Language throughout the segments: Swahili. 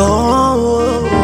oh,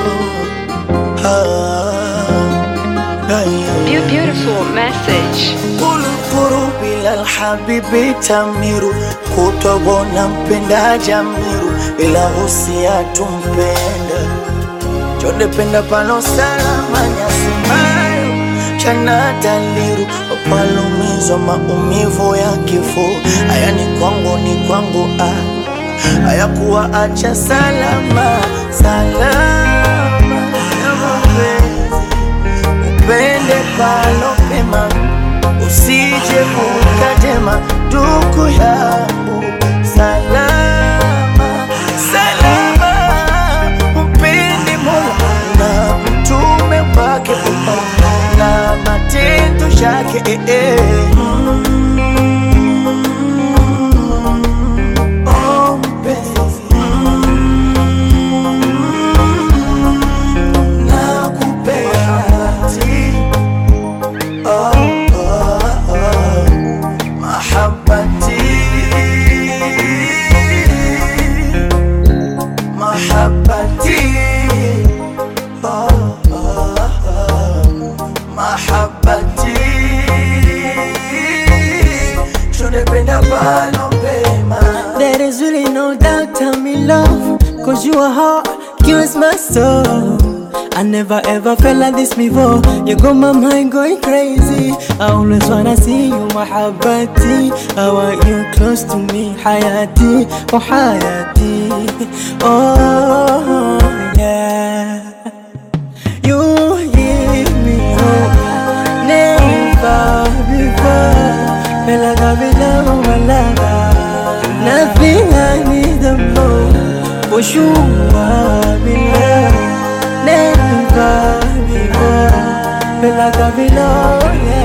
ah, ay, ay. Beau- Beautiful message. Kulukuru bila alhabibi tamiru kutobona mpenda jamiru ila husia tumpenda chodependa pano salama nyasimayo chana daliru palumizwa maumivu ya kifo haya ni kwangu ni kwangu ah. hayakuwa acha salama salama ya mapenzi upende palo pema usije ukatema ndugu yangu salama salama upende mola na mtume wake Muhammad na matendo yake eh, eh. Oh, mpenzi. Nakupenda. Oh, oh, oh. Mahabbati. Mahabbati. Oh, oh, oh. Mahabbati. Tunapenda palo pema. There is really no doubt I'm in love Cause you are heart, cures my soul I never ever felt like this before You got my mind going crazy I always wanna see you, mahabbati I want you close to me, hayati, oh hayati Oh yeah You give me hope Never before Feel like I've been love my lover Nothing I need the more For sure I've been love Never before Feel like I've been love, yeah